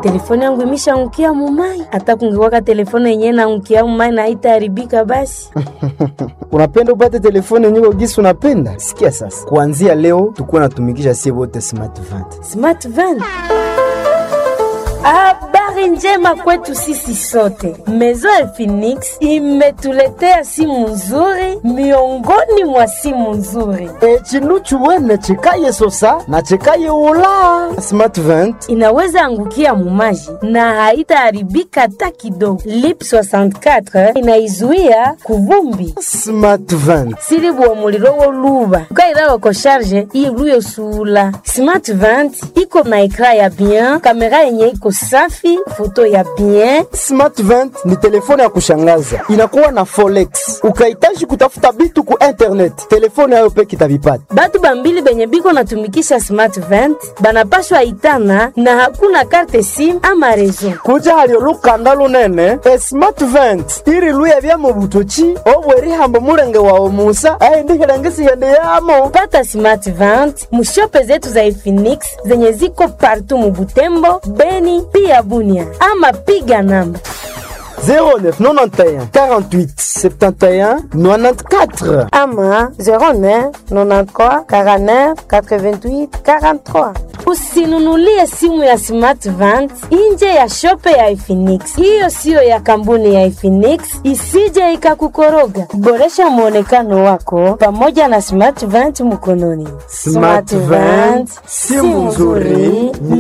telefone yangu imeshaangukia mumai. Hata kungekuwaka telefone yenyewe naangukia mumai na haitaharibika basi. unapenda upate telefone yenyewe gisi unapenda? Sikia sasa, kuanzia leo tukuwa natumikisha sie wote smart vent. Smart van. Habari njema kwetu sisi sote. Maison ya Phoenix imetuletea simu nzuri miongoni mwa simu nzuri. E, chinu chuwene chikaye sosa na chikaye ula smart vent. Inaweza angukia mumaji na haitaharibika hata kidogo. Lip 64 inaizuia kuvumbi Smart vent. silibuwa muliro woluba ukairawa ko sharge iluyo sula smart vent iko na ekra ya bien kamera yenye iko safi foto ya bien Smart vent ni telefone ya kushangaza, inakuwa na forex. Ukahitaji kutafuta bitu ku internet, telefone yayo peke itavipata. batu bambili benye biko natumikisha smart vent banapashwa itana na hakuna karte sim ama rezo kuja halio lukanda lunene e smart vent iri luya bya mu butoki obwerihambo mulenge wawe musa aindihilengisiende yamo pata smart vent mushope zetu za Efinix zenye ziko partu mubutembo beni pia bunia ama piga namba 0991 48 71 94 ama 09 93 49 88 43. Usinunulie simu ya Smart Vant nje ya shope ya Efinix. Hiyo siyo ya kampuni ya Efinix, isije ikakukoroga. Boresha mwonekano wako pamoja na Smart Vant mkononi. Smart Vant, simu nzuri